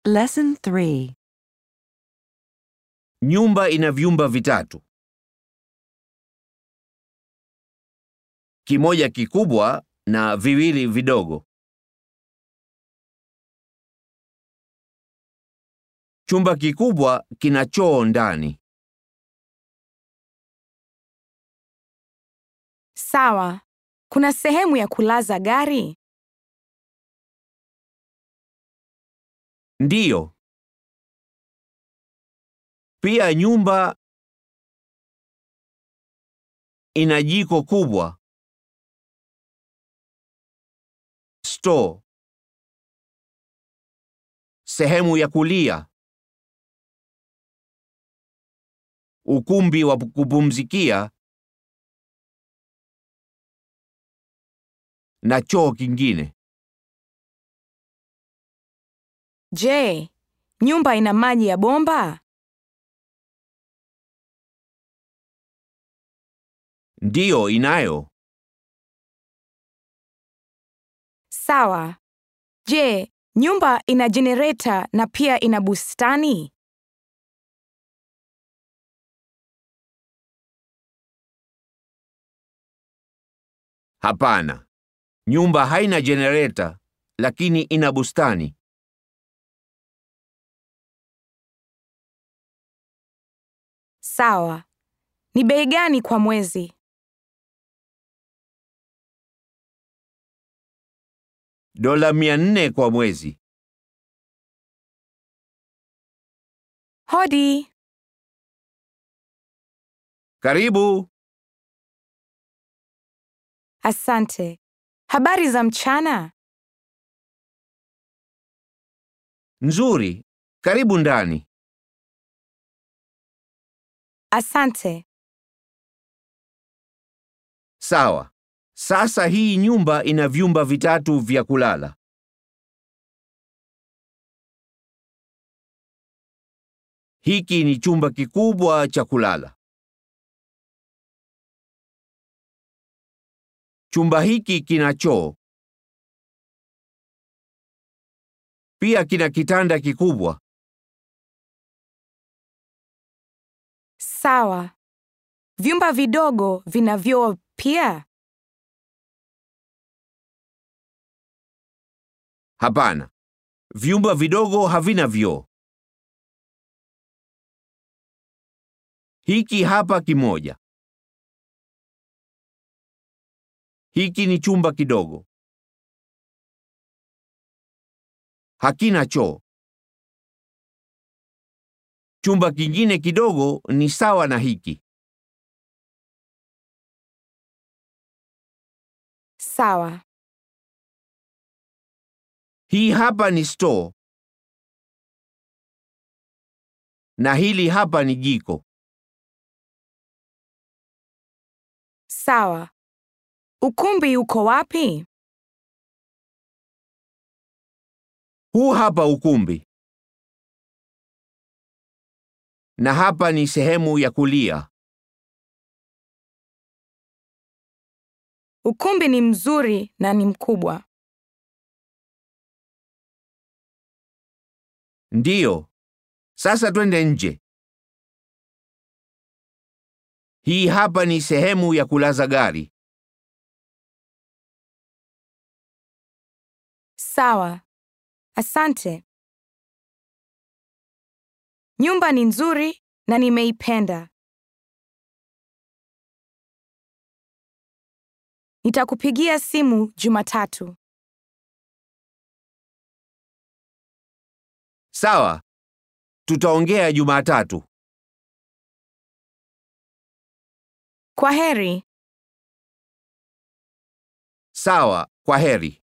Lesson 3. Nyumba ina vyumba vitatu. Kimoja kikubwa na viwili vidogo. Chumba kikubwa kina choo ndani. Sawa. Kuna sehemu ya kulaza gari? Ndiyo. Pia nyumba ina jiko kubwa. Store. Sehemu ya kulia. Ukumbi wa kupumzikia na choo kingine. Je, nyumba ina maji ya bomba? Ndiyo inayo. Sawa. Je, nyumba ina jenereta na pia ina bustani? Hapana. Nyumba haina jenereta lakini ina bustani. Sawa. Ni bei gani kwa mwezi? Dola mia nne kwa mwezi. Hodi. Karibu. Asante. Habari za mchana? Nzuri. Karibu ndani. Asante. Sawa. Sasa hii nyumba ina vyumba vitatu vya kulala. Hiki ni chumba kikubwa cha kulala. Chumba hiki kina choo. Pia kina kitanda kikubwa. Sawa. Vyumba vidogo vina vyoo pia? Hapana. Vyumba vidogo havina vyoo. Hiki hapa kimoja. Hiki ni chumba kidogo. Hakina choo. Chumba kingine kidogo ni sawa na hiki. Sawa. Hii hapa ni store. Na hili hapa ni jiko. Sawa. Ukumbi uko wapi? Huu hapa ukumbi. Na hapa ni sehemu ya kulia. Ukumbi ni mzuri na ni mkubwa. Ndiyo. Sasa twende nje. Hii hapa ni sehemu ya kulaza gari. Sawa. Asante. Nyumba ni nzuri na nimeipenda. Nitakupigia simu Jumatatu. Sawa. Tutaongea Jumatatu. Kwa heri. Sawa. Kwa heri.